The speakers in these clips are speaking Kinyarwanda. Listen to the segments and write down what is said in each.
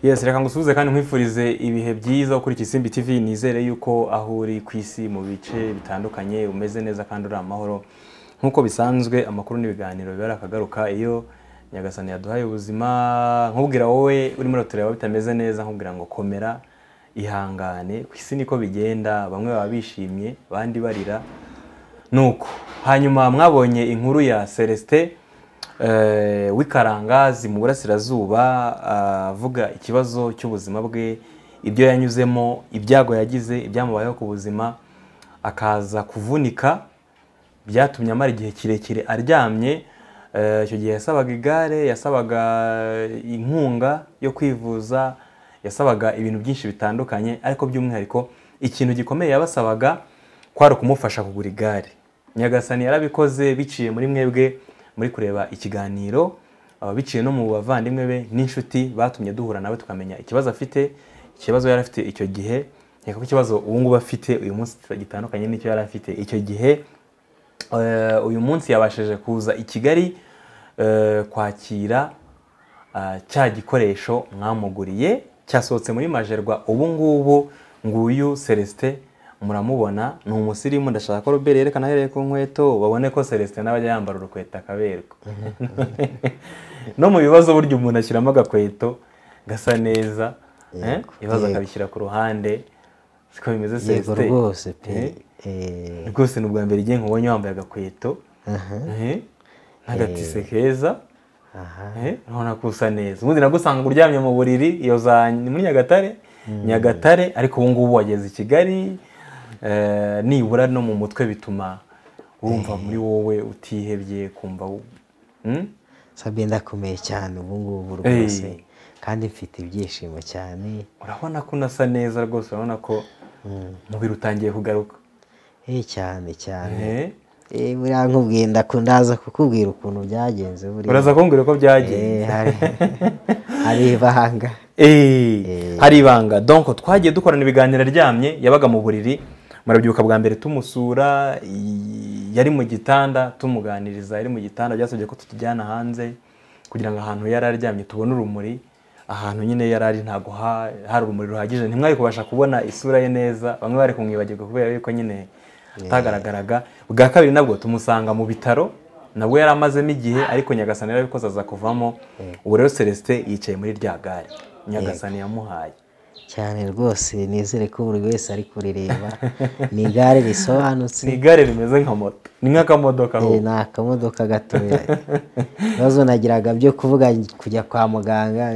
yesi reka ngusuhuze kandi nkwifurize ibihe byiza kuri Kisimbi TV nizere yuko aho uri ku isi mu bice bitandukanye umeze neza kandi uri amahoro nk'uko bisanzwe amakuru n'ibiganiro biba akagaruka iyo nyagasani yaduhaye ubuzima nkubwira wowe urimo uratureba bitameze neza nkubwira ngo komera ihangane ku isi niko bigenda bamwe baba bishimye abandi barira nuko hanyuma mwabonye inkuru ya celestin eh, w'ikarangazi mu burasirazuba ah, avuga ikibazo cy'ubuzima bwe ibyo yanyuzemo ibyago yagize ibyamubayeho ku buzima akaza kuvunika byatumye amara igihe kirekire aryamye Eh, icyo gihe yasabaga igare yasabaga inkunga yo kwivuza yasabaga ibintu byinshi bitandukanye ariko by'umwihariko ikintu gikomeye yabasabaga kwari ukumufasha kugura igare nyagasani yarabikoze biciye muri mwebwe muri kureba ikiganiro ababiciye no mu bavandimwe be n'inshuti batumye duhura nawe tukamenya ikibazo afite ikibazo yari afite icyo gihe nkeka ko ikibazo ubu ngubu afite uyu munsi gitandukanye n'icyo yari afite icyo gihe eh, uyu munsi yabashije kuza i kigali eh, kwakira ah, cya gikoresho mwamuguriye cyasohotse muri majerwa ubu ngubu nguyu celestin muramubona ni umusirimu ndashaka ko robert yerekana ahereye ku nkweto babone ko celestin nawe ajya yambara urukweto akaberwa no mu bibazo burya umuntu ashyiramo agakweto gasa neza eh, Yego, ibibazo yego. akabishyira ku ruhande siko bimeze yego celestin rwose pe Eh, Eh, rwose ni ubwa mbere igihe nkubonye wambaye agakweto aha, eh, n'agatise keza aha. Eh, urabona ko usa neza ubundi nagusanga uryamye mu buriri iyo za ni muri nyagatare nyagatare ariko ubu ngubu wageze i kigali eh, nibura no mu mutwe bituma wumva muri wowe utihebye kumva wu- Hmm? sabye ndakomeye cyane ubu ngubu Eh. rwose kandi mfite ibyishimo cyane urabona ko unasa neza rwose urabona ko Mm. umubiri utangiye kugaruka Eh, cyane cyane Eh, Eh, buriya nkubwiye ndaku- ndaza kukubwira ukuntu byagenze buriya. uraza kumbwira ko Eh, byagenze hari hari ibanga Eh, hari ibanga donc twagiye dukorana ibiganiro aryamye yabaga mu buriri murabyuka bwa mbere tumusura i- yari mu gitanda tumuganiriza yari mu gitanda byasabye ko tutujyana hanze kugira ngo ahantu yari aryamye tubone urumuri ahantu nyine yari ari ntabwo ha- hari urumuri ruhagije ntimwari kubasha kubona isura ye neza bamwe bari kumwibagirwa kubera yuko nyine atagaragaraga bwa kabiri nabwo tumusanga mu bitaro nabwo yari amazemo igihe ariko nyagasani yarabikoze aza kuvamo ubu rero celestin yicaye muri rya gare nyagasani yamuhaye cyane rwose nizere ko buri wese ari kurireba ni igare risobanutse ni igare rimeze nka moto ni nk'akamodoka Eh, ahubwo ni akamodoka gatoya ibibazo nagiraga byo kuvuga kujya kwa muganga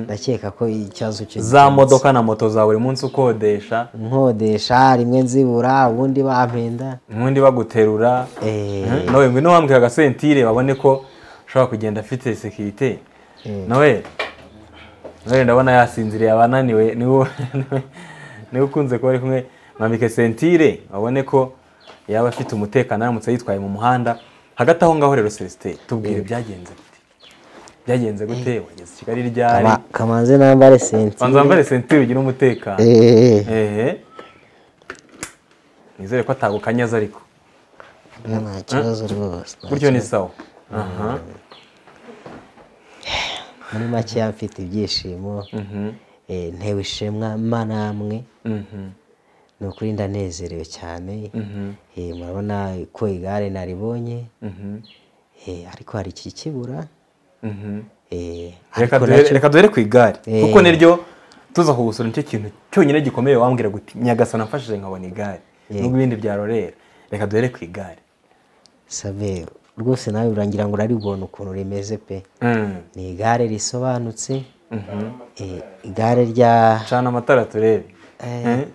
ndakeka ko ikibazo cyo za modoka na moto za buri munsi ukodesha nkodesha rimwe nzibura ubundi bampenda ubundi baguterura Eh, Mhm. nawe ngwino wambwira agasentire babone ko ushobora kugenda afite sekirite Mm. nawe nawe ndabona yasinziriye abananiwe niwe niwe ukunze kuba ari kumwe mwambike sentire babone ko yaba afite umutekano aramutse yitwaye mu muhanda hagati aho ngaho rero celestin tubwire byagenze gute byagenze gute wageze i kigali ryari kama- kamanze nambare banza sentire wambare sentire ugire umutekano Eh, ehe nizere ko atagukanyaza ariko nta kibazo rwose nta gutyo ni kibazo. sawa aha muri make mfite ibyishimo mhm eh, ntewe ishema mana amwe mhm ni ukuri ndanezerewe cyane mhm Eh, murabona ko igare naribonye mhm Eh, ariko hari ikikibura mhm Eh, reka ariko duhere- nacyo- reka duhere ku igare Eh. kuko niryo tuza kugusura nicyo kintu cyonyine gikomeye wambwira guti nyagasana amfashije nkabona igare nubwo ibindi byarorera reka duhere ku igare sabe rwose nawe urangira ngo uraribona ukuntu rimeze pe Mm, ni igare risobanutse mhm. eh, igare rya cana amatara turebe eh,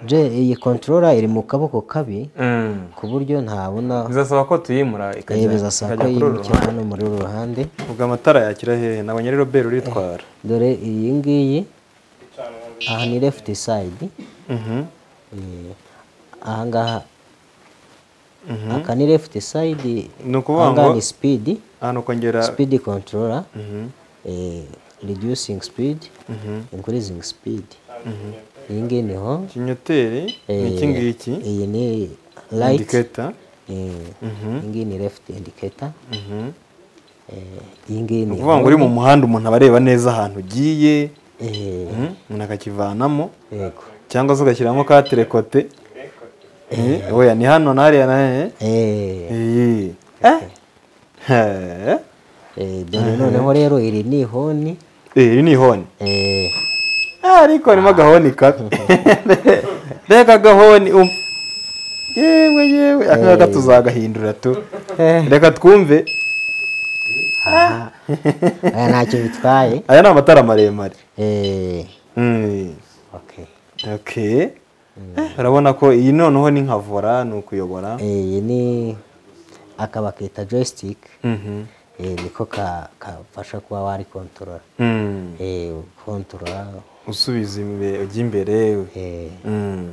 je iyi kontorora iri mu kaboko kabi Mm. ku buryo ntabona bizasaba ko tuyimura eh, ikajya bizasaba ko ikajya kuri uru yimukira ruhande hano muri uru ruhande ubwo amatara yakira hehe nabonye rero beri uritwara dore iyi ngiyi aha ni left side Mhm. eh, aha ngaha aka ni left side ni ukuvuga aha ngaha ngo ni speed ahantu ukongera speed controller Mhm. eh, reducing speed increasing speed iyi ngiyi niho kinyoteri ni iki ngiki iyi ni light eh, indiketa iyi ngiyi ni left indicator Mhm. eh, iyi ngiyi ni ni ukuvuga ngo uri mu muhanda umuntu aba areba neza ahantu ugiye umuntu akakivanamo yego cyangwa se ugashyiramo ka terekote oya ni hano n'ariya na he Eh, Eh. Eh. eh, dore noneho rero iri ni ihoni Eh, iri ni ihoni Eh, Ah, ariko harimo agahoni kabi reka agahoni um- yewe yewe aka ngaka tuzagahindura tu reka twumve aya ntacyo bitwaye aya ni amatara maremare Eh, Mm. okay. okay Eh, urabona ko iyi noneho ni nka vora ni ukuyobora Eh, iyi ni aka bakita joystick Mhm. Eh, niko ka- kafasha kuba wari kontorora Mm. kontorora usubiza imbere ujya imbere we. Mm.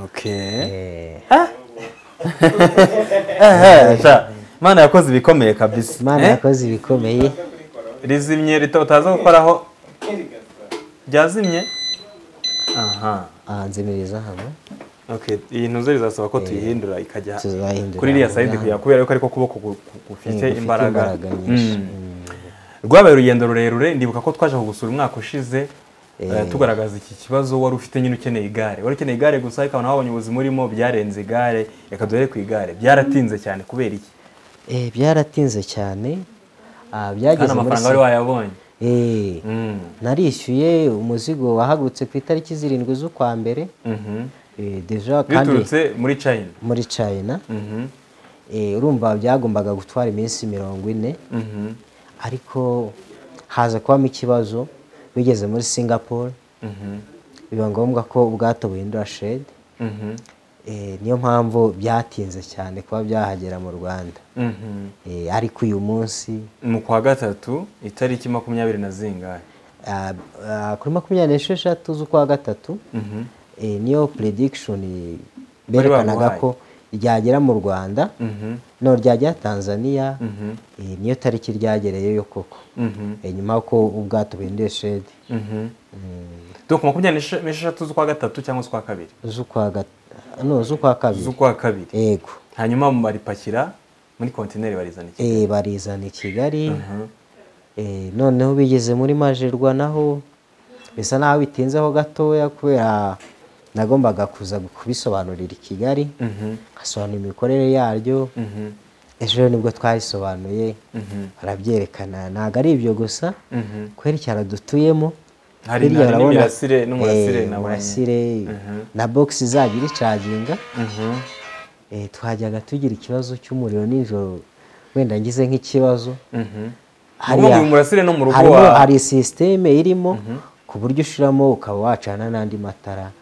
okay Eh, sha, imana yakoze ibikomeye kabisa imana Eh? yakoze ibikomeye rizimye rita utaza gukoraho ryazimye aha ahanzimiriza hano okay iyi ntuze rizasaba ko tuyihindura ikajya tuzahindura kuri iriya sayidi kujya kubera yuko ariko kuboko gu- gu- gufite gufite imbaraga imbaraga nyinshi. Mm. rwabaye urugendo rurerure ndibuka ko twaje kugusura umwaka ushize eh, tugaragaza iki kibazo wari ufite nyine ukeneye igare wari ukeneye igare gusa ariko abantu babonye ubuzima urimo byarenze igare reka duhere ku igare byaratinze cyane kubera iki Eh, byaratinze cyane Ah, kandi byageze muri amafaranga wari wayabonye Eh, Mm. narishyuye umuzigo wahagurutse ku itariki zirindwi z'ukwa mbere Mhm. Eh, deja kandi biturutse muri china muri china Mhm. Eh, urumva byagombaga gutwara iminsi mirongo ine Mhm. ariko haza kubamo ikibazo bigeze muri singapore Mhm. biba ngombwa ko ubwato buhindura shedi Mhm. niyo mpamvu byatinze cyane kuba byahagera mu rwanda Mhm. Eh, ariko uyu munsi mu kwa gatatu itariki makumyabiri na zingahe ah, ah, kuri makumyabiri n'esheshatu z'ukwa gatatu Mhm. eh, niyo predikishoni Bari berekanaga baguhaye. ko ryagera mu rwanda Mhm. no ryagera tanzania Mhm. eh, niyo tariki ryagereyeyo koko Mhm. Eh, nyuma y'uko ubwato buhinduye shedi Mhm. donc makumyabiri n'esha- n'esheshatu z'ukwa gatatu cyangwa z'ukwa kabiri z'ukwa gat- no, z'ukwa kabiri z'ukwa kabiri yego hanyuma baripakira muri kontineri barizana iki Eh, barizana i kigali Eh, noneho bigeze muri majerwa naho bisa naho bitinzeho gatoya kubera nagombaga kuza kubisobanurira i kigali nkasobanura imikorere yaryo Mhm. ejo rero nibwo twarisobanuye barabyerekana ntabwo ari ibyo gusa Mhm. kubera icyaro dutuyemo Hari- hirya hari urabona- n'imirasire n'umurasire Eh, nabonye. umurasire na bogisi izajya iricaginga Mhm. Eh, twajyaga tugira ikibazo cy'umuriro nijoro wenda ngize nk'ikibazo Mhm. Hariya- Ubwo uyu murasire no mu rugo harimo- wa- hari sisiteme irimo ku buryo ushiramo ukaba wacana n'andi matara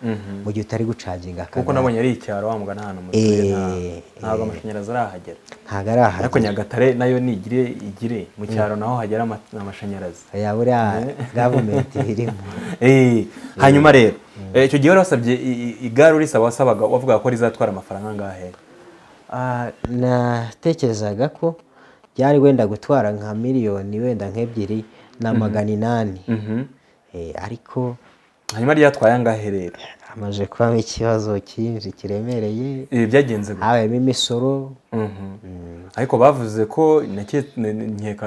mu gihe utari gucaginga kuko nabonye ari icyaro wamugana ahantu mu turere nta- Eh, ntabwo amashanyarazi arahagera ntabwo ari ariko ahari nyagatare nayo nigire igire mu cyaro naho hagera ama- amashanyarazi ya buriya gavumenti irimo Eh, hanyuma rero eh, icyo gihe wari wasabye i- i- igare urisaba wasabaga wavuga ko rizatwara amafaranga angahe Ah, natekerezaga ko byari wenda gutwara nka miliyoni wenda nk'ebyiri na magana inani Eh, ariko hanyuma ryatwaye angahe rero hamaze kubamo ikibazo cyinshi kiremereye ibi byagenze gute? habayemo imisoro Mhm. ariko bavuze ko nake- ne- ne- nkeka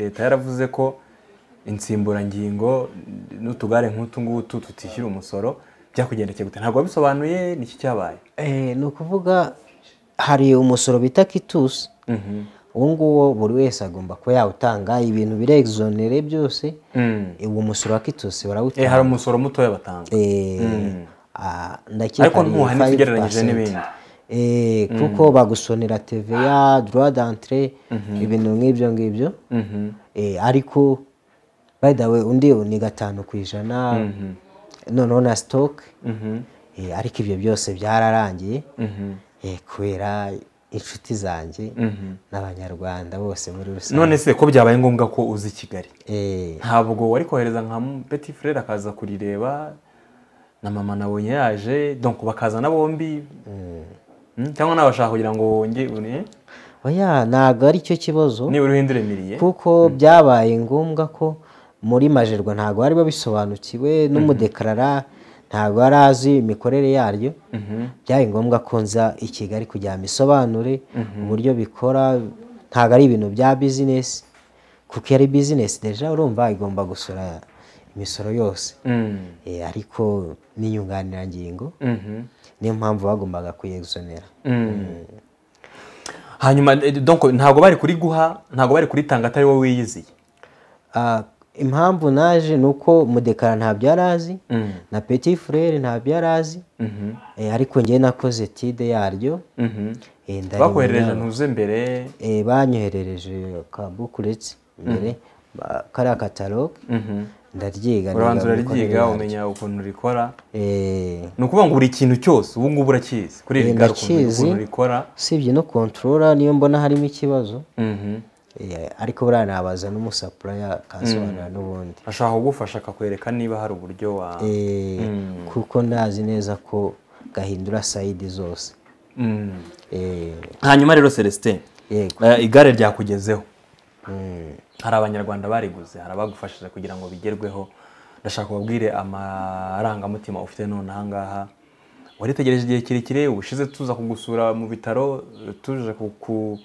leta yaravuze ko insimburangingo n'utugare nk'utu ngutu tutishyura umusoro byakugendekeye gute ntabwo wabisobanuye niki cyabaye Eh, ni ukuvuga hari umusoro bita kitusi uwo nguwo buri wese agomba kuba yawutanga ibintu birexonere byose Mm. Eh, uwo musoro wa kitusi Eh, barawutanga hari umusoro mutoya batanga Eh, ah, ndakeka Ariko ni ntuhanitse ugereranyije 5%. n'ibindi. Eh, kuko bagusonera tva droit d'entrée ibintu nk'ibyo ngibyo Eh, ariko by the way undi ni gatanu ku ijana noneho na stock Eh, ariko ibyo byose byararangiye Eh, kubera inshuti zanjye n'abanyarwanda bose muri rusange none se ko byabaye ngombwa ko uzi kigali Eh, ntabwo wari kohereza nka peti furere akaza kurireba na mama nabonye yaje donc bakazana bombi Mm, cyangwa nawe bashaka kugira ngo wonge uri- oya ntabwo ari cyo kibazo niba uriho indiremiriye kuko byabaye ngombwa ko muri majerwa ntabwo bari babisobanukiwe n'umudekarara ntabwo yari azi imikorere yaryo byari ngombwa ko nza i kigali kugira ngo mbisobanure uburyo bikora ntabwo ari ibintu bya bizinesi kuko iyo ari bizinesi deja urumva igomba gusora imisoro yose Eh, ariko n'inyunganirangingo niyo mpamvu bagombaga kuyezonera hanyuma eh, donc ntabwo bari kuri guha ntabwo bari kuritanga atari wowe wiyiziye Ah, impamvu naje ni uko mudekara ntabyo yari azi na petit frere ntabyo yari azi Eh, ariko njyewe nakoze tide yaryo Eh, ndarimenyera. bakoherereje ntuze mbere Eh, banyoherereje ka bukuretse mbere ba- kariya kataloge ndaryiga urabanza niga gukora uraryiga ibintu. umenya ukuntu rikora Eh, ni ukuvuga ngo buri kintu cyose ubu ngubu urakizi kuri Eh, iri gare ukuntu- ndakizi. ukuntu rikora usibye no controller niyo mbona harimo ikibazo Mhm. Eh, ariko buriya nabaza n'umusapuraya akasobanura n'ubundi ashaka kugufasha akakwereka niba hari uburyo wa Eh, kuko ndazi neza ko gahindura sayidi zose Mm. Eh, hanyuma rero celestin yego eh, igare ryakugezeho Mm. hari abanyarwanda bariguze hari abagufashije kugira ngo bigerweho ndashaka ubabwire amarangamutima ufite none ahangaha waritegereje igihe kirekire ubushize tuza kugusura mu bitaro tuje ku- ku-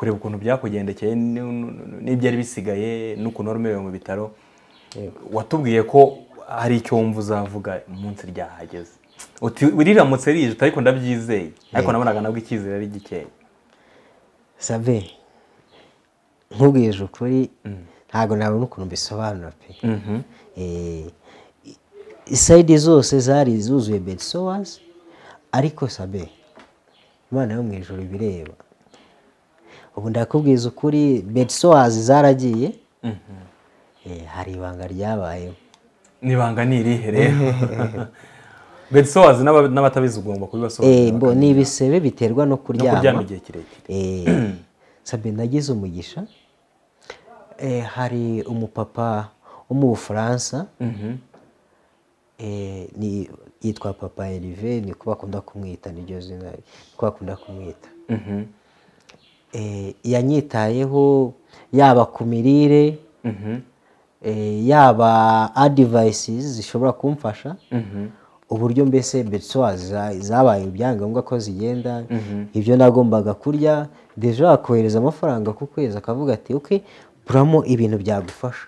kureba ukuntu byakugendekeye n- n- n'ibyari bisigaye n'ukuntu wari umerewe mu bitaro watubwiye ko hari icyo wumva uzavuga umunsi ryahageze uti riramutse rije ariko ndabyizeye ariko nabonaga nabwo icyizere ari gikeya sabe nkubwije ukuri ntabwo nabona ukuntu mbisobanura pe Eh, i- isayidi zose zari zuzuye betsowas ariko sabe imana yo mu ijoro ibireba ubu ndakubwiza ukuri betsowas zaragiye Eh, hari ibanga ryabayeho nibanga ni irihe rero betsowazi n'aba- n'abatabizi ugomba kubibasobanurira Eh, bo ni ibisebe biterwa no no kuryama kuryama igihe kirekire Eh, sabe nagize umugisha Eh, hari umupapa wo mu bufaransa Eh, ni- yitwa papa erive niko bakunda kumwita niryo zina niko bakunda kumwita Eh, yanyitayeho yaba ku mirire eh, yaba adivayisizi zishobora kumfasha uburyo mbese betsowa zabaye ibyangombwa ko zigenda ibyo nagombaga kurya deje wakohereza amafaranga ku kwezi akavuga ati oke buramo ibintu byagufasha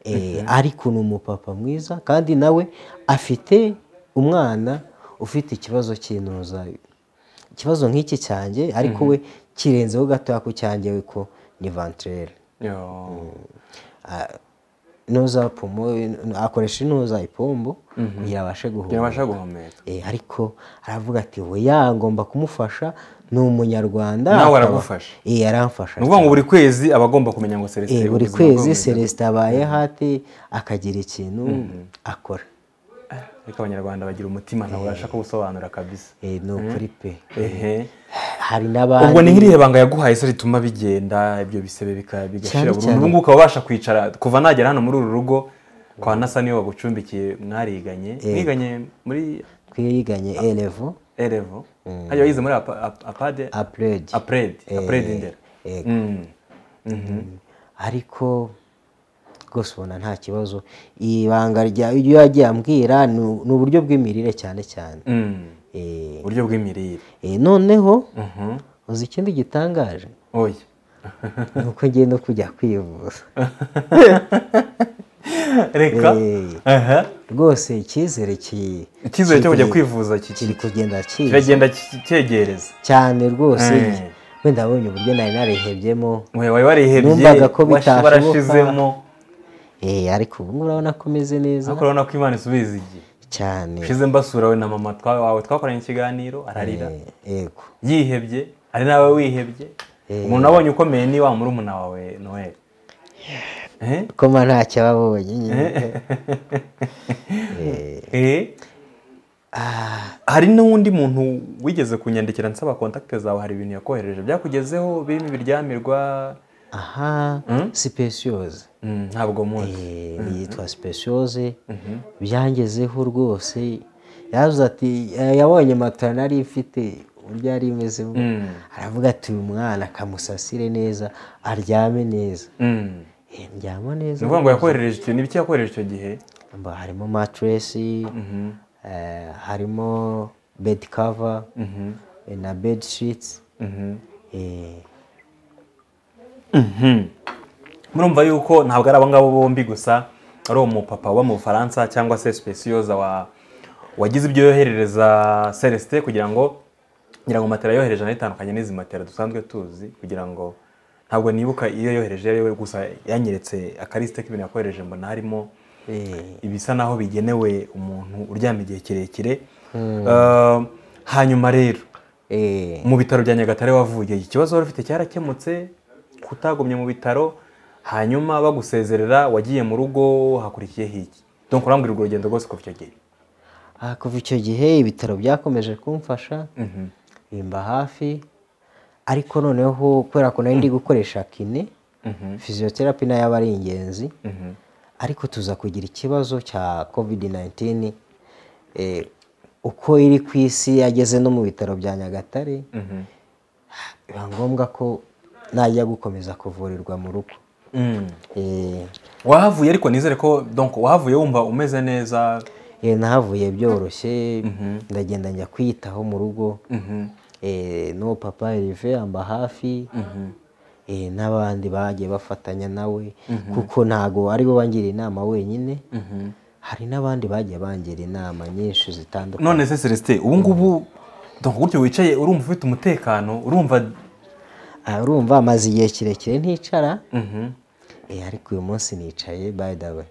Eh, ariko ni umupapa mwiza kandi nawe afite umwana ufite ikibazo cy'intuza ikibazo nk'iki cyanjye ariko we kirenzeho gatoya ku cyanjye we ko ni vantrere Yo. noza pomo akoresha intuza ipombo kugira abashe kugira guhura abasha guhumeka Eh, ariko aravuga ati oya ngomba kumufasha ni umunyarwanda Nawe akaba- aragufasha? Eh, yaramfasha ni ukuvuga ngo buri kwezi aba agomba kumenya ngo Eh, celestin buri ubuzima bwe kwezi bumeze gute. celestin abaye hati akagira ikintu akora ariko abanyarwanda bagira umutima ntabwo babasha kuwusobanura kabisa Eh, ni ukuri pe ehe hari ubwo ni n'abandi nk'irihe banga yaguhaye se rituma bigenda ibyo bisebe bika- bigashira Cyane burundu cyane. ubu ngubu ukaba ubasha kwicara kuva nagera hano muri uru rugo kwa nasa niwe wagucumbikiye mwariganye mwiganye muri twiganye elevo erevo hajya wayize muri apa- apa- apade apredi apredi apredi ndera eh, Mm. ariko rwose ubona nta kibazo ibanga rya iyo yagiye ambwira ni- ni uburyo bw'imirire cyane cyane Mm. Eh, uburyo bw'imirire eh, noneho Mhm. uzi ikindi gitangaje oya ni uko ngiye no kujya kwivuza reka Eh, Aha. rwose icyizere ki- icyizere cyo kujya kiri- kwivuza ki- kiri kugenda kiza kiragenda ki- cyegereza cyane rwose Eh. wenda wabonye uburyo nari narehebyemo we wari warihebye Numvaga ko washi- bitashoboka. warashizemo Eh, ariko ubu ngubu urabona ko ameze neza ariko urabona ko imana isubiza igihe cyane ushize mbasura we na mama twa- wawe twakoranye ikiganiro ararira Eh, yego yihebye ari nawe wihebye umuntu abonye ukomeye ni wa murumuna wawe noel Eh? ko mba ntacyo aba abonye nyine Eh? hari n'undi muntu wigeze kunyandikira nsaba kontakite zawe hari ibintu yakohereje byakugezeho birimo ibiryamirwa aha sipesiyoze Mm, ntabwo muzi Eh, yitwa sipesiyoze byangezeho rwose yavuze ati "Eh, yabonye matora nari mfite uburyo yari imeze aravuga ati uyu mwana akamusasire neza aryame neza Mm. Eh, ndyama neza ni ukuvuga ngo yakoherereje icyo ni biki yakohereje icyo gihe Mba harimo matiresi harimo bedi kava eh, na bedi shitsi Mhm. murumva yuko ntabwo ari abangabo bombi gusa ari umupapa uba mu bufaransa cyangwa se sipesiyoza wagize ibyo yoherereza celestin kugira ngo ngira ngo matera yohereje nayo itandukanye n'izi matera dusanzwe tuzi kugira ngo ntabwo nibuka iyo yohereje iyo ariyo gusa yanyeretse akarisite k'ibintu yakohereje mbona harimo ibisa naho bigenewe umuntu uryama igihe kirekire hanyuma rero mu bitaro bya nyagatare wavuye iki kibazo wari ufite cyarakemutse kutagumye mu bitaro hanyuma bagusezerera wagiye mu rugo hakurikiyeho iki dore urambwira urwo rugendo rwose kuva icyo gihe kuva icyo gihe ibitaro byakomeje kumfasha bimba hafi ariko noneho kubera ko nari ndi gukoresha kine fiziyoterapi nayo aba ari ingenzi ariko tuza kugira ikibazo cya kovidi nayinitini uko iri ku isi yageze no mu bitaro bya nyagatare biba ngombwa ko najya gukomeza kuvurirwa mu rugo wahavuye ariko nizere ko wahavuye wumva umeze neza nahavuye byoroshye ndagenda njya kwiyitaho mu rugo n'uwo papa rive yamba hafi n'abandi bagiye bafatanya nawe kuko ntago aribo bangira inama wenyine hari n'abandi bagiye bangira inama nyinshi zitandukanye none se celestin ubu ngubu gutyo wicaye urumva ufite umutekano urumva urumva amaze igihe kirekire nticara ariko uyu munsi nicaye by the way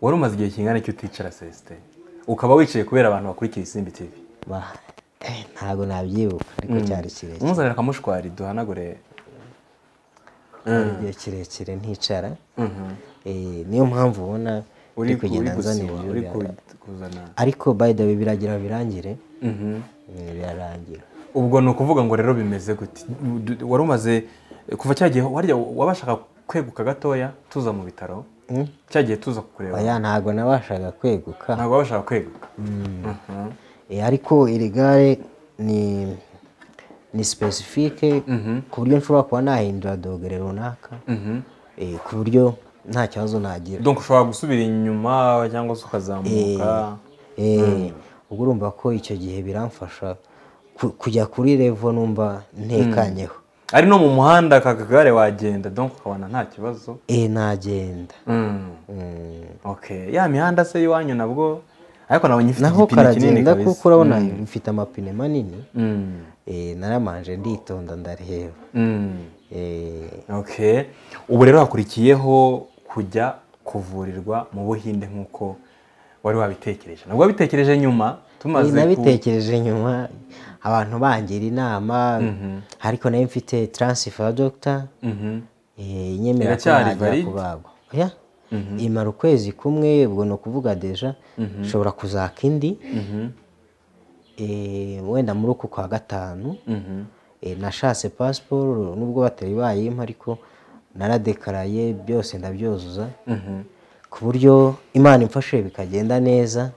wari umaze igihe kingana cyo uticara celestin ukaba wicaye kubera abantu bakurikiye isimbi tv ntabwo nabyibuka ariko cyari kirekire umuzanira akamushwari duhanagure igihe kirekire nticara niyo mpamvu ubona uri kugenda nzanira ariko by the way biragira birangire birarangira ubwo ni ukuvuga ngo rero bimeze gute wari umaze kuva cya gihe wabashaka kweguka gatoya tuza mu bitaro cya gihe tuza kukureba ntabwo nabashaga kweguka ntabwo wabashaga kweguka ariko iri gare ni ni sipesifike ku buryo nshobora kuba nahindura dogere runaka ku buryo nta kibazo nagira donc ushobora gusubira inyuma cyangwa se ukazamuka ubwo urumva ko icyo gihe biramfasha kujya kuri revo numva ntekanyeho ari no mu muhanda aka kagare wagenda donc ukabona nta kibazo nagenda ya mihanda se y'iwanyu nabwo ariko nabonye ifite naho karagenda kuko urabona mfite amapine manini naramanje nditonda ndareba ubu rero hakurikiyeho kujya kuvurirwa mu buhinde nk'uko wari wabitekereje nabwo wabitekereje nyuma tumaze nabitekereje nyuma abantu bangira inama ariko nayo mfite taransifa dogita inyemera ko najya kubagwa imara ukwezi kumwe ubwo ni ukuvuga deja ushobora kuzaka indi wenda muri uku kwa gatanu nashatse pasiporo nubwo batari bayimpa ariko naradekaraye byose ndabyuzuza ku buryo imana imfashe bikagenda neza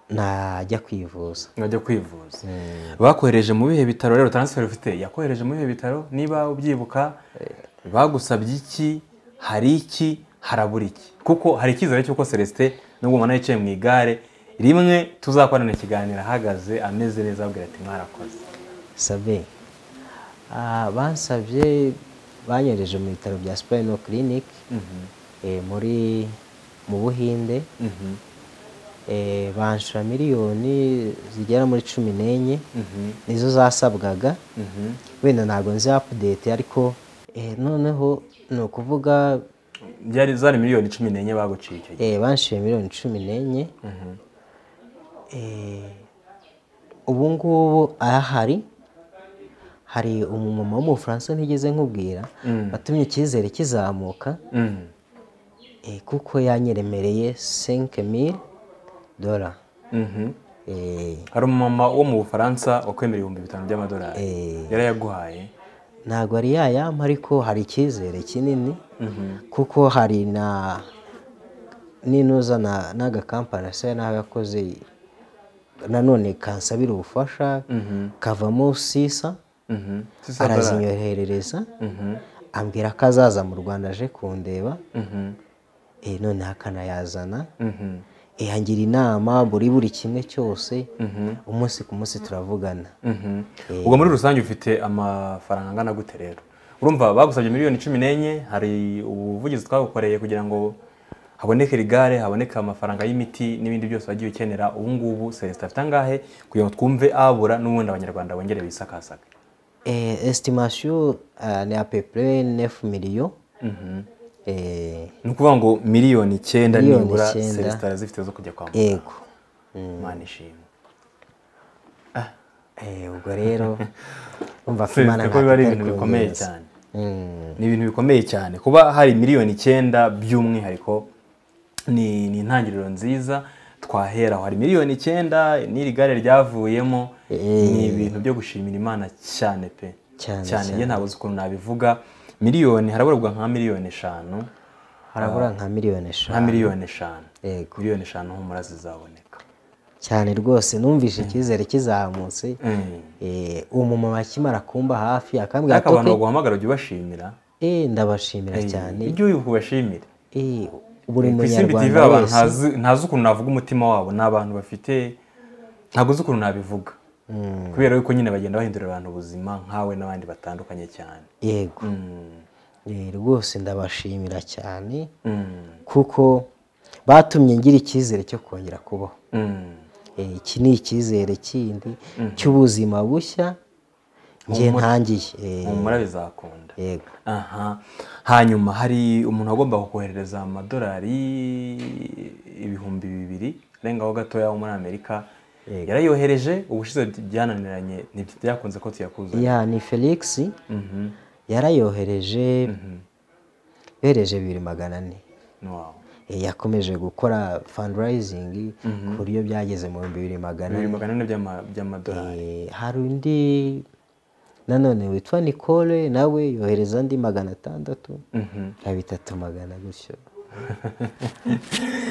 najya kwivuza najya kwivuza bakohereje mu bihe bitaro rero taransiferi ufite yakohereje mu bihe bitaro niba ubyibuka bagusabye iki hari iki harabura iki kuko hari icyizere cy'uko celestin nubwo umwana yicaye mu igare rimwe tuzakorana ikiganiro ahagaze ameze neza abwira ati mwarakoze sabe bansabye banyereje mu bitaro bya sipayino kirinike muri mu buhinde banshura miliyoni zigera muri cumi n'enye nizo zasabwaga wenda ntabwo nzi apudete ariko noneho ni ukuvuga byari zari miliyoni cumi n'enye baguciye icyo gihe banshiye miliyoni cumi n'enye ubu ngubu ahari hari umumama w'umufaransa ntigeze nkubwira watumye icyizere kizamuka kuko yanyeremereye senke mili dora hari umumama wo mu bufaransa wakwemera ibihumbi bitanu by'amadolari yarayaguhaye ntabwo ari yayama ariko hari icyizere kinini kuko hari na n'inuza n'agakampani asa naho yakoze nanone kansabira ubufasha kavamo sisa arazinyoherereza ambwira ko azaza mu rwanda aje kundeba noneho akanayazana yangira inama buri buri kimwe cyose umunsi ku munsi turavugana ubwo muri rusange ufite amafaranga angana gute rero urumva bagusabye miliyoni cumi n'enye hari ubuvugizi twagukoreye kugira ngo haboneke rigare haboneke amafaranga y'imiti n'ibindi byose wagiye ukenera ubu ngubu celestin afite angahe kugira ngo twumve abura n'ubundi abanyarwanda bongere bisakasake Eh, estimation ah, ni à peu près 9 millions Eh, ni ukuvuga ngo miliyoni icyenda Miliyoni nibura icyenda. celestin arazifite zo kujya kwa muganga yego imana ishimwe Eh, ubwo rero umva ko Imana Celestin ko biba ari ibintu bikomeye kubwiriza. cyane Mm, ni ibintu bikomeye cyane kuba hari miliyoni icyenda by'umwihariko ni ni intangiriro nziza twaheraho hari miliyoni icyenda n'iri gare ryavuyemo ni ibintu byo gushimira imana cyane pe Cyane, cyane njye ntabuze ukuntu nabivuga miliyoni haraburwa nka miliyoni eshanu harabura nka miliyoni nka eshanu miliyoni eshanu Yego. miliyoni eshanu humura zizaboneka cyane rwose numvise icyizere kizamutse Mm. Eh, umumama akimara kumba hafi akambwira ariko abantu ati baguhamagara ujye ubashimira "Eh, ndabashimira cyane ujye ubashimire Eh, buri ku isimbi tv munyarwanda abantu wese ntazi- ntazi ukuntu navuga umutima wabo ni abantu bafite ntabwo uzi ukuntu nabivuga kubera yuko nyine bagenda bahindurira abantu ubuzima nkawe n'abandi batandukanye cyane yego Mm. Eh, rwose ndabashimira cyane Mm. kuko batumye ngira icyizere cyo kongera kubaho Mm. Eh, iki ni icyizere kindi cy'ubuzima bushya njye ntangiye Eh, humura bizakunda yego aha hanyuma hari umuntu agomba kukoherereza amadolari ibihumbi bibiri arengaho gatoya wo muri amerika Yego. yarayohereje ubushize byananiranye ntibyakunze ko tuyakuzanye ya ni felix Mhm. yarayohereje bereje bibiri magana ane Wow. Eh, yakomeje gukora fundraising ku buryo byageze mu bihumbi bibiri magana bibiri ane magana ane by'ama- by'amadolari Eh, hari undi nanone witwa nicole nawe yohereza andi magana atandatu Mhm. na bitatu magana gutyo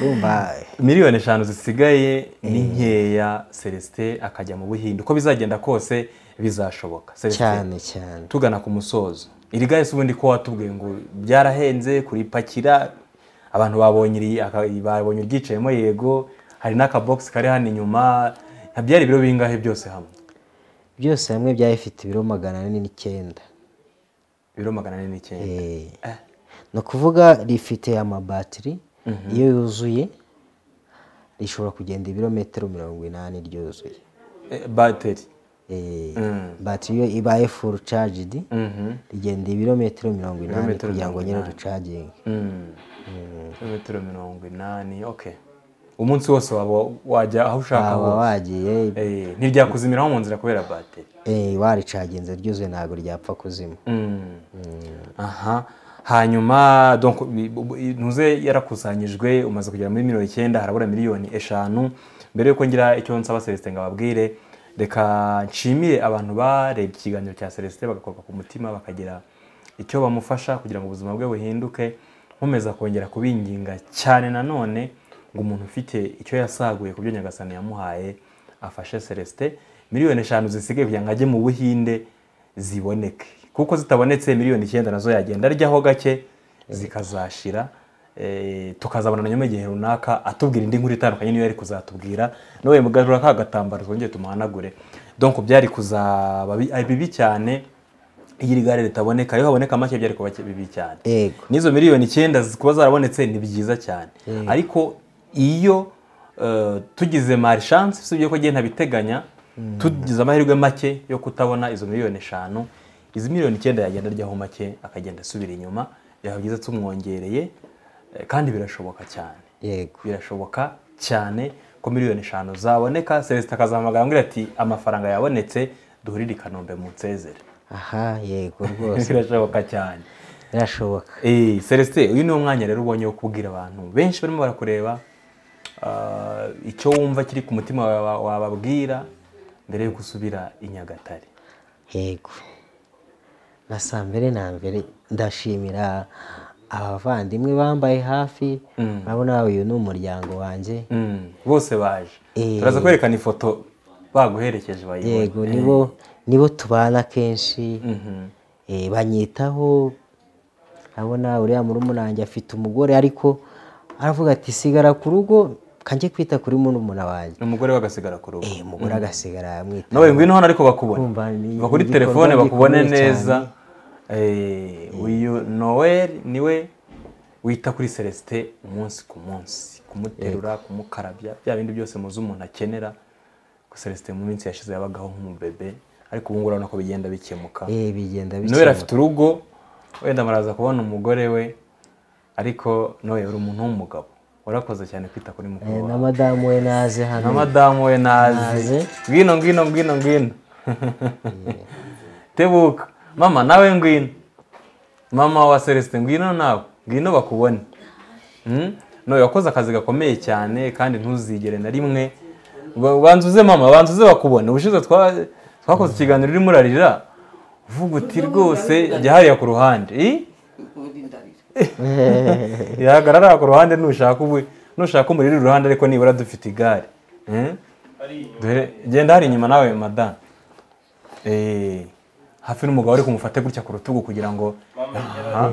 urumva miliyoni eshanu zisigaye ni nkeya celestin akajya mu buhinde uko bizagenda kose bizashoboka celestin cyane cyane tugana ku musozo iri gare si ubundi ko watubwiye ngo byarahenze kuripakira abantu babonye iri- aka- babonye iryicayemo yego hari n'akabogisi kari hano inyuma byari ibiro bingahe byose hamwe byose hamwe byari bifite ibiro magana ane n'icyenda ibiro magana ane n'icyenda Eh, ni ukuvuga rifite amabatiri iyo yuzuye rishobora kugenda ibirometero mirongo inani ryuzuye Eh, bateri Eh, batiri iyo ibaye full charged Mhm. rigenda ibirometero mirongo inani Ibirometero kugira ngo mirongo nyine inani. rucaginge Mm. kilometero mirongo inani okay umunsi wose waba wajya aho ushaka waba hose wagiye Eh, ntiryakuzimiraho mu nzira kubera bateri eh, waricaginze ryuzuye ntabwo ryapfa kuzima Mm. aha hanyuma donc bi- bu- bu- ntuze yarakusanyijwe umaze kugera muri miliyoni icyenda harabura miliyoni eshanu mbere yuko ngira icyo nsaba celestin ngo ababwire reka nshimire abantu barebye ikiganiro cya celestin bagakorwa ku mutima bakagira icyo bamufasha kugira ngo ubuzima bwe buhinduke nkomeza kongera kubinginga cyane nanone ngo umuntu ufite icyo yasaguye ku byo nyagasani yamuhaye afashe celestin miliyoni eshanu zisigaye kugira ngo ajye mu buhinde ziboneke kuko zitabonetse miliyoni icyenda nazo yagenda aryaho gake zikazashira eh, tukazabona nyuma igihe runaka atubwira indi nkuru itandukanye niyo yari kuzatubwira nawe mugarura ka gatambaro twongere tumuhanagure donc byari kuzaba bi- ari bibi cyane iyo iri gare ritaboneka iyo haboneka make byari kuba bibi cyane yego n'izo miliyoni icyenda zi- kuba zarabonetse ni byiza cyane ariko iyo eh, tugize marishanse usibye ko njye ntabiteganya tugize amahirwe make yo kutabona izo miliyoni eshanu izi miliyoni icyenda yagenda aryaho make akagenda asubira inyuma byaba byiza tumwongereye eh, kandi birashoboka cyane yego birashoboka cyane ko miliyoni eshanu zaboneka celestin akazahamagara ambwira ati amafaranga yabonetse duhurire i kanombe mu nsezere aha yego rwose birashoboka cyane birashoboka Eh, Celestin uyu ni wo mwanya rero ubonye wo kubwira abantu benshi barimo barakureba ah, icyo wumva kiri ku mutima waba- wababwira mbere yo gusubira i Nyagatare yego na saa mbere na mbere ndashimira abavandimwe bambaye hafi urabona uyu ni umuryango wanjye Mm, bose baje Eh. turaza kwerekana ifoto baguherekeje bayibone yego nibo nibo tubana kenshi Mhm. Eh, banyitaho urabona uriya murumunange afite umugore ariko aravuga ati sigara ku rugo kanjye kwita kuri murumuna wanjye ni umugore wagasigara ku rugo Eh, umugore agasigara amwitaho nawe ngwino hano ariko bakubona Urumva ni- va kuri ni igikorwa telefone bakubone gikomeye neza uyu noel niwe wita kuri celestin umunsi ku munsi kumuterura kumukarabya bya bindi byose muzi umuntu akenera ko celestin mu minsi yashize yabagaho nk'umubebe ariko ubu ngubu urabona ko bigenda bikemuka eh bigenda noel bikemura. afite urugo wenda muraza kubona umugore we ariko noel uri umuntu w'umugabo warakoze cyane kwita kuri mukuru Eh, wawe na madamu we naze hano na madamu we nazi Nazi. ngwino ngwino ngwino ngwino tebuka mama nawe ngwino mama wa celestin ngwino nawe ngwino bakubone Mm? no yakoze akazi gakomeye cyane kandi ntuzigere na rimwe Ba- banza uze mama banza uze bakubone ubushize twa- twakoze ikiganiro urimo urarira uvuga uti rwose jya hariya ku ruhande Eh? yahagarara ku ruhande nushaka ubwe nushaka umuriro uri iruhande ariko nibura dufite igare Eh? Dore- genda hari inyuma nawe madamu Eh, hafi n'umugabo ariko umufate gutya ku rutugu kugira ngo Aha.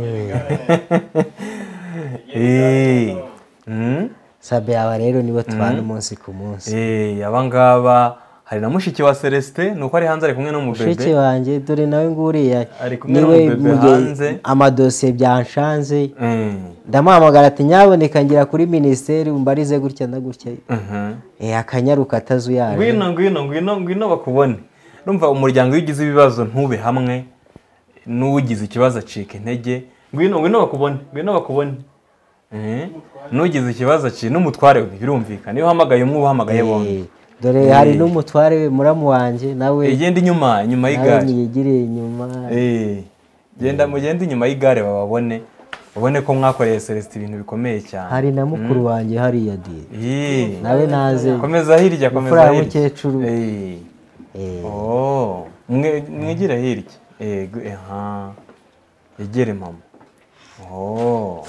Eh, mm, sabe aba rero nibo tubana umunsi ku munsi eh, aba ngaba hari na mushiki wa celestin ni uko ari hanze ari kumwe mushiki n'umubebe wanjye dore nawe nguriya Ari kumwe niwe n'umubebe muge- hanze. amadosiye byanshanze Eh, ndamuhamagara ati nyaboneka ngira kuri minisiteri umbarize gutya na gutya mhm. Eh, akanyaruka atazuyaje ngwino ngwino ngwino ngwino bakubone urumva umuryango iyo ugize ibibazo ntube hamwe n'ugize ikibazo acika intege ngwino ngwino bakubone ngwino bakubone Eh, n'ugize ikibazo acika n'umutware we birumvikana iyo uhamagaye umwe uba uhamagaye bombi dore hari n'umutware we muramu wanjye nawe igenda inyuma inyuma nawe y'igare mwigiriye inyuma Eh, genda mugende inyuma y'igare bababone ubone ko mwakoreye celestin ibintu bikomeye cyane hari na mukuru wanjye hariya diye Eh, nawe naze komeza hirya komeza Imfura ya hirya mukecuru. Eh. Eh, Oh, mwe- mwegere hirya yego aha yegere mama oh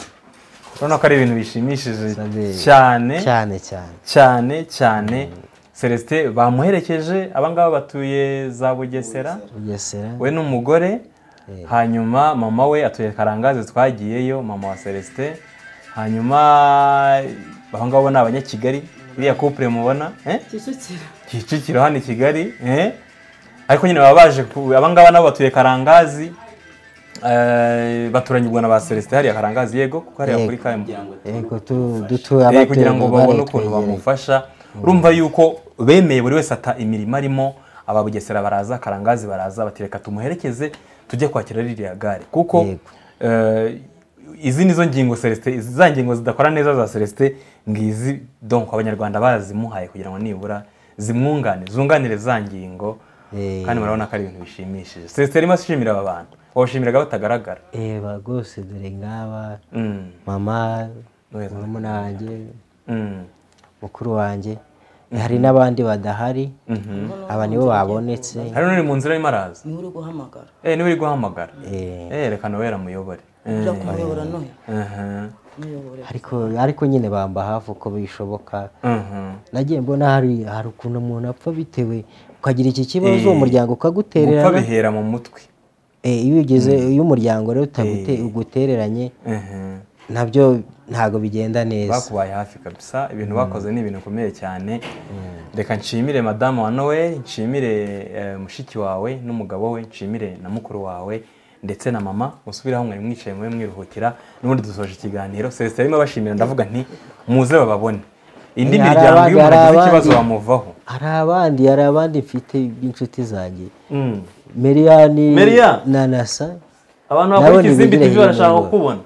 urabona ko ari ibintu bishimishije Sabe. cyane cyane cyane cyane cyane celestin bamuherekeje abangaba batuye za bugesera bugesera we n'umugore hanyuma mama we atuye karangazi twagiyeyo mama wa celestin hanyuma aho ngabo ni abanyakigali iriya couple mubona eh? kicukiro kicukiro hano i kigali eh? ariko nyine baba baje ku- abangaba nabo batuye karangazi eh, baturanyirwa na ba celestin hariya karangazi yego kuko hariya Yego. kuri km yego tu- dutuye Eh, kugira ngo abatuye babone ukuntu baretwegereye. bamufasha urumva yuko bemeye buri wese ata imirimo arimo aba Bugesera baraza karangazi baraza bati reka tumuherekeze tujye kwakira ririya gare kuko Yego. eh, izi ni zo ngingo celestin izi za ngingo zidakora neza za celestin ngizi donc abanyarwanda barazimuhaye kugira ngo nibura zimwungane zunganire za ngingo Eh. kandi murabona ko ari ibintu bishimishije celestin arimo ashimira aba bantu babashimiraga batagaragara eba rwose dore ngaba Mm, mama Weza. murumuna wanjye mm, mukuru wanjye hari n'abandi badahari aba nibo babonetse hari n'uri mu nzira arimo araza niwe uri guhamagara Eh, niba uri guhamagara Eh. eh rekana wera muyobore ujya kumuyobora nohe Mhm, muyobore ariko ariko nyine bamba hafi uko bishoboka mhm. nagiye mbona hari hari ukuntu umuntu apfa bitewe ukagira iki kibazo uwo muryango gupfa ukagutererana bihera mu mutwe Eh, iyo ugeze iyo umuryango rero utagute- ugutereranye Mhm. nabyo ntabwo bigenda neza bakubaye hafi kabisa ibintu bakoze ni ibintu bikomeye cyane reka nshimire madamu wa noel nshimire eh, mushiki wawe n'umugabo we nshimire na mukuru wawe ndetse na mama musubiraho mwari mwicaye mube mwiruhukira n'ubundi dusoje ikiganiro celestin arimo abashimira ndavuga nti muze bababone indi Eh, hari miryango iyo abandi- hari mwagize ikibazo abandi. bamuvaho hari abandi hari abandi mfite b'inshuti zanjye Mm. meriyani Merian? na nasa abantu Nabo bakora ikizimbi ntibigire tv barashaka biyobora. kukubona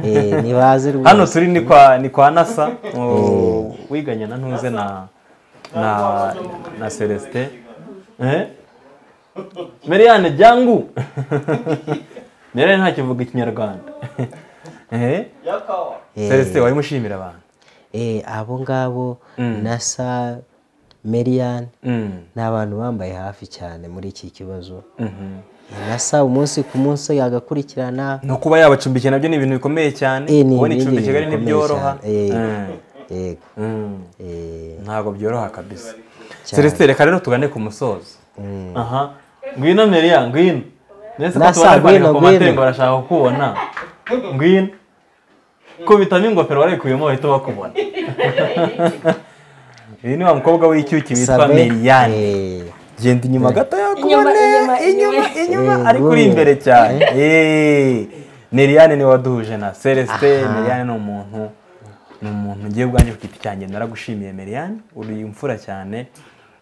eh, ntibaze rwose hano turi ni kwa ni kwa nasa oh, wiganye na ntuze na na na celestin Eh? meriane jyangu meriane ntakivuga ikinyarwanda Eh? celestin wari mushimira abantu eh, abo ngabo nasa meriyani Mm, ni abantu bambaye hafi cyane muri iki kibazo mhm. Eh, nasa umunsi ku munsi yagakurikirana no kuba yabacumbikiye nabyo ni ibintu bikomeye cyane Eh, ni kubona ibindi icumbi i kigali bintu ntibyoroha bikomeye cyane. Mm, yego mm. eh, ntabwo byoroha kabisa celestin reka rero tugane ku musozo Mm. aha ngwino meriya ngwino nese ko Nasa, tubara kwandika ngwino, ku ngwino. matemba barashaka kukubona ngwino kubitamo ingofero warekuyemo bahita bakubona uyu ni wa mukobwa w'icyuki witwa Sabe, meriyane eh, genda inyuma gatoya Inyuma, kubone inyuma, inyuma inyuma. inyuma Eh, ariko uri gumye. imbere cyane Eh, Neriane niwe waduhuje na Celestin Aha. Neriane ni umuntu ni umuntu ngiye ubwanjye ku giti cyanjye naragushimiye Meriane uri imfura cyane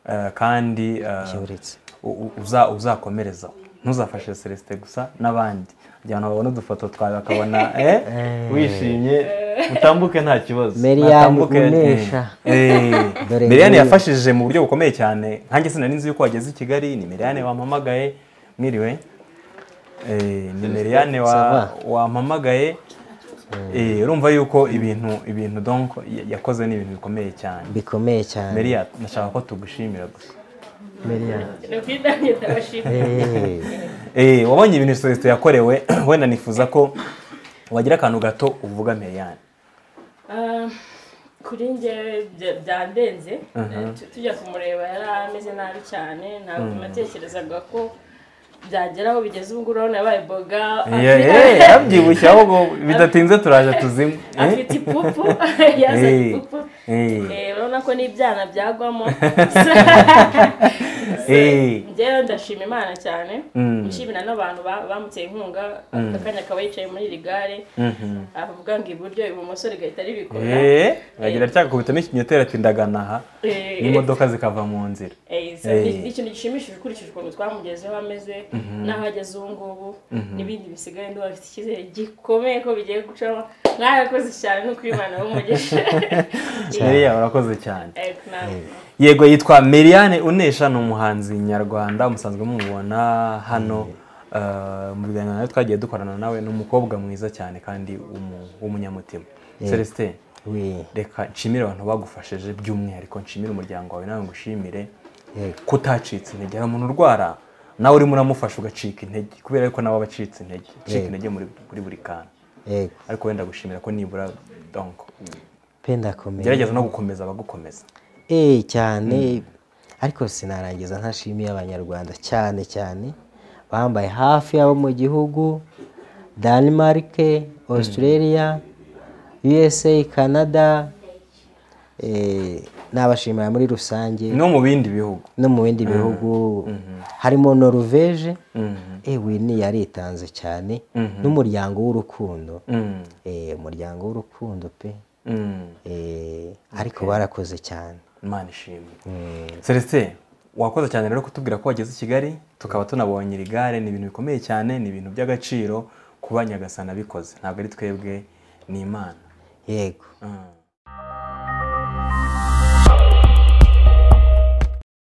eh, kandi eh, Yuretse. u- u- uza- uzakomerezaho ntuzafashe Celestin gusa n'abandi kugira ngo babone udufoto twawe bakabona eh, wishimye utambuke nta kibazo Meriane Natambuke- unesha. Eh, Dore Meriane ngiyo. yafashije mu buryo bukomeye cyane nkanjye sinari nzi yuko wageze i Kigali ni Meriane wampamagaye mwiriwe Eh, ni Meriane wa- Ça va? wampamagaye Eh, urumva yuko ibintu ibintu donc ya- yakoze ni ibintu bikomeye cyane bikomeye cyane Meria nashaka ko tugushimira gusa Meriane. ni ukwitangira ndabashimira Eh, Eh, wabonye ibintu Celestin yakorewe wenda nifuza ko wagira akantu gato uvuga Meriane Ah, kuri njyewe bya- byandenze Tu- tujya kumureba yari ameze nabi cyane ntabwo natekerezaga ko byagera aho bigeze ubu ngubu urabona yabaye boga Yeah, eh, yabyibushye ahubwo bidatinze turaje tuzime Eh? afite ipupu yazanye Eh, ipupu eh. Eh, urabona ko n'ibyana byagwamo Eh. njyewe ndashima imana cyane Mm. nshimira n'abantu ba- bamuteye inkunga akanya akaba yicaye muri iri gare Mhm. avuga ngo iburyo ibumoso rigahita ribikora Eh, agira atya kubitamo ikinyoteri ati ndaganaha Eh. n'imodoka zikava mu nzira Eh, so Eh. ni- ni ikintu gishimishije ukurikije ukuntu twamugezeho ameze n'aho ageze ubu ngubu n'ibindi bisigaye ndumva afite icyizere gikomeye ko bigiye gucamo mwarakoze cyane no kwimana w'umugisha Meriya urakoze cyane Eh, na- yego yitwa Meriane Unesha ni umuhanzi nyarwanda musanzwe mumubona hano eh, mu biganiro nawe twagiye dukorana nawe ni umukobwa mwiza cyane kandi umu- w'umunyamutima Celestin we, reka nshimire abantu bagufashije by'umwihariko nshimire umuryango wawe nawe ngushimire yego. kutacitse intege hari umuntu urwara nawe urimo uramufasha ugacika intege kubera yuko nawe aba acitse intege acika Yego. intege muri muri buri kantu yego ariko wenda gushimira ko nibura donc pe ndakomeye gerageza no gukomeza abagukomeza Eh, cyane ariko sinarangiza ntashimiye abanyarwanda cyane cyane bambaye hafi y'abo mu gihugu denmark australia usa canada eh, n'abashimira muri rusange no mu bindi bihugu no mu bindi bihugu harimo noruveje ewe ni yaritanze cyane n'umuryango w'urukundo Mm, Eh, umuryango w'urukundo pe mm, Eh, ariko barakoze cyane imana ishimwe celestin wakoze cyane rero kutubwira ko wageze i kigali tukaba tunabonye iri gare ni ibintu bikomeye cyane ni ibintu by'agaciro kuba nyagasana bikoze ntabwo ari twebwe ni imana yego Mm.